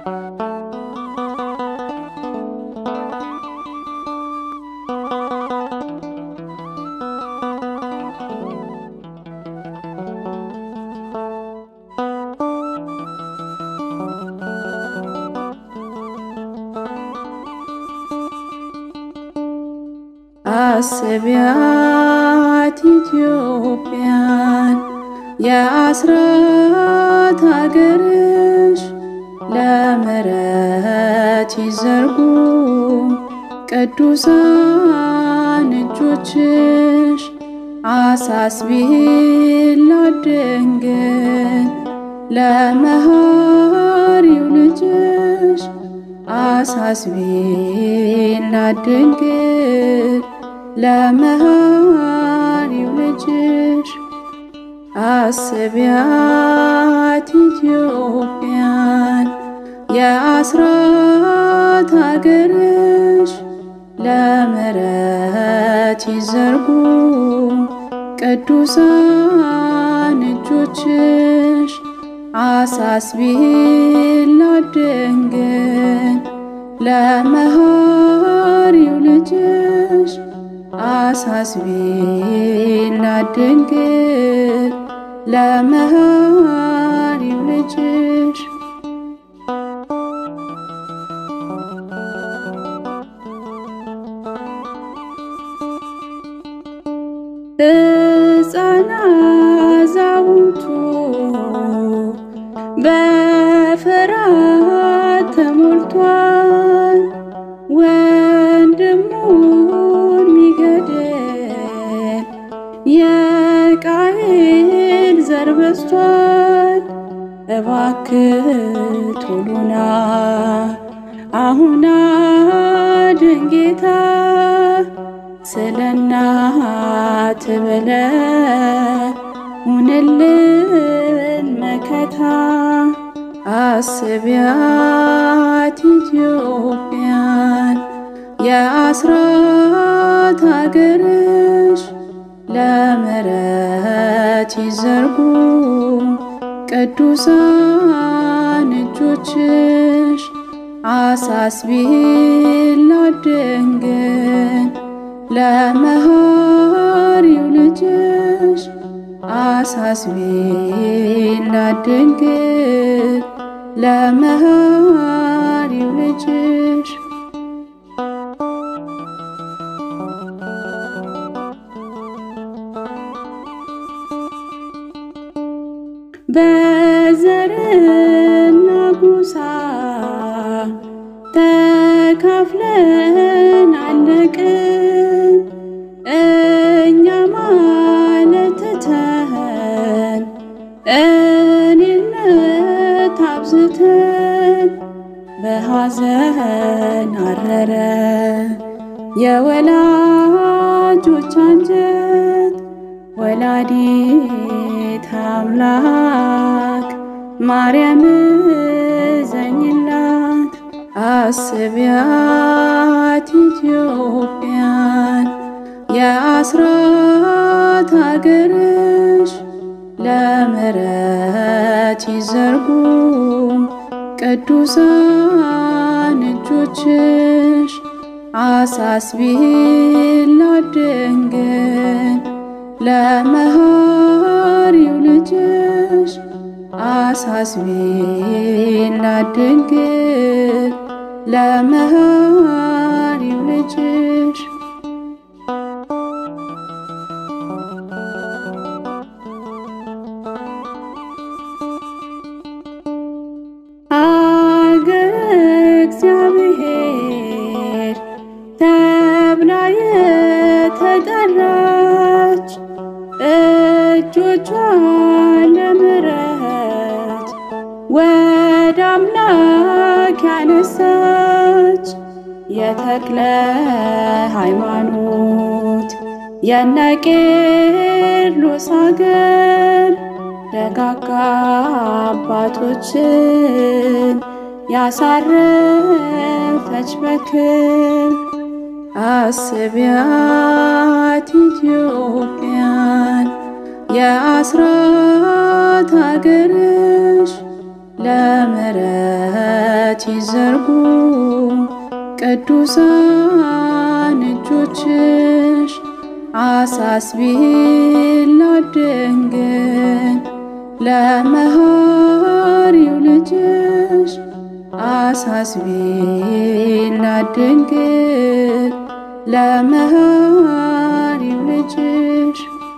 አስቢያት ኢትዮጵያን የአስራት አገርሽ ለምሕረት ይዘርጉ ቅዱሳን እጆችሽ አሳስቢላት ድንግል ለመሃሪው ልጅሽ አሳስቢላት ድንግል ለመሃሪው ልጅሽ አስቢያት ኢትዮጵያን የአስራት አገርሽ ለምሕረት ይዘርጉ ቅዱሳን እጆችሽ አሳስቢላት ድንግል ለመሃሪው ልጅሽ አሳስቢላት ድንግል ለመሃሪው ልጅሽ ሕፃን አዛውንቱ በፍርሃት ተሞልቷል። ወንድሙን ሚገድል የቃየል ዘር በዝቷል። እባክህ ቶሎና አሁን አድን ጌታ ስለ እናት ብለህ ሁንልን መከታ። አስቢያት ኢትዮጵያን የአስራት አገርሽ ለምሕረት ይዘርጉ ቅዱሳን እጆችሽ አሳስቢላት ድንግል ለመሃሪው ልጅሽ አሳስቢላት ድንግል ለመሃሪው ልጅሽ በዘርና ጎሳ ተካፍለን አለቅን እኛ ማለት ትተን እኔነት አብዝተን በሐዘን አረረ የወላጆች አንጀት ወላዲት አምላክ ማርያም ዘኝላት አስቢያት ኢትዮጵያን የአስራት አገርሽ ለምሕረት ይዘርጉ ቅዱሳን እጆችሽ አሳስቢላት ድንግል ለመሃሪው ልጅሽ አሳስቢላት ድንግል ለመሃሪው ልጅሽ አገረ እግዚአብሔር ተብላ የተጠራች እጆቿ ለምሕረት ወደ አምላክ ያነሳች የተክለ ሃይማኖት የነቄርሎስ አገር ደጋጋ አባቶችን ያሳረፈች በክብር አስቢያት ኢትዮጵያን የአስራት አገርሽ ለምሕረት ለምሕረት ይዘርጉ ቅዱሳን እጆችሽ አሳስቢላት ድንግል ለመሐሪው ልጅሽ አሳስቢላት ድንግል ለመሐሪው ልጅሽ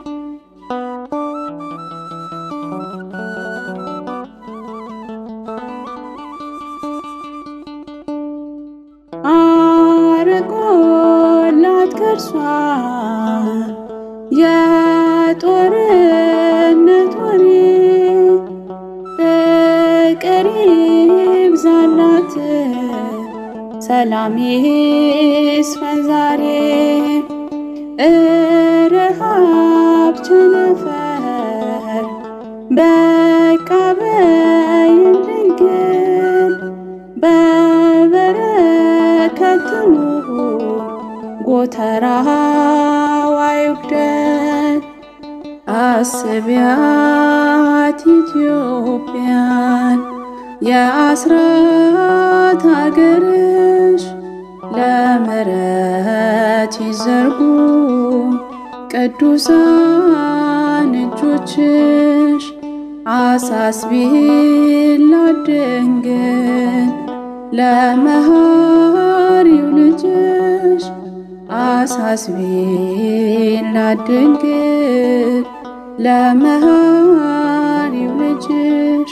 አርቆላት ከርሷ የጦርነት ወሬ ፍቅር ይብዛላት ሰላም ይስፈን ዛሬ እረሃብ ቸነፈር በቃ በይን ድንግል በበረከት ትኑር ጎተራዋ ይጉደል አስቢያት ኢትዮጵያን የአስራት ሀገርሽ ለምሕረት ይዘርጉ ቅዱሳን እጆችሽ አሳስቢላት ድንግል ለመሐሪው ልጅሽ አሳስቢላት ድንግል ለመሐሪው ልጅሽ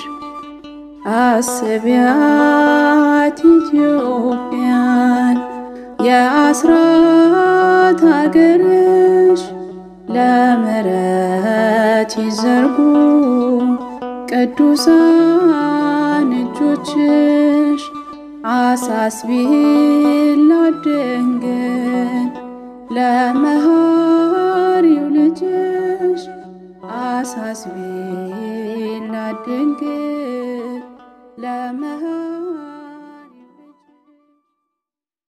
አስቢያት ኢትዮጵያን የአስራት ሀገርሽ ለምሕረት ይዘርጉ ቅዱሳን እጆችሽ አሳስቢላት ድንግል ለመሐሪው ልጅሽ አሳስቢላት ድንግል ለመሐ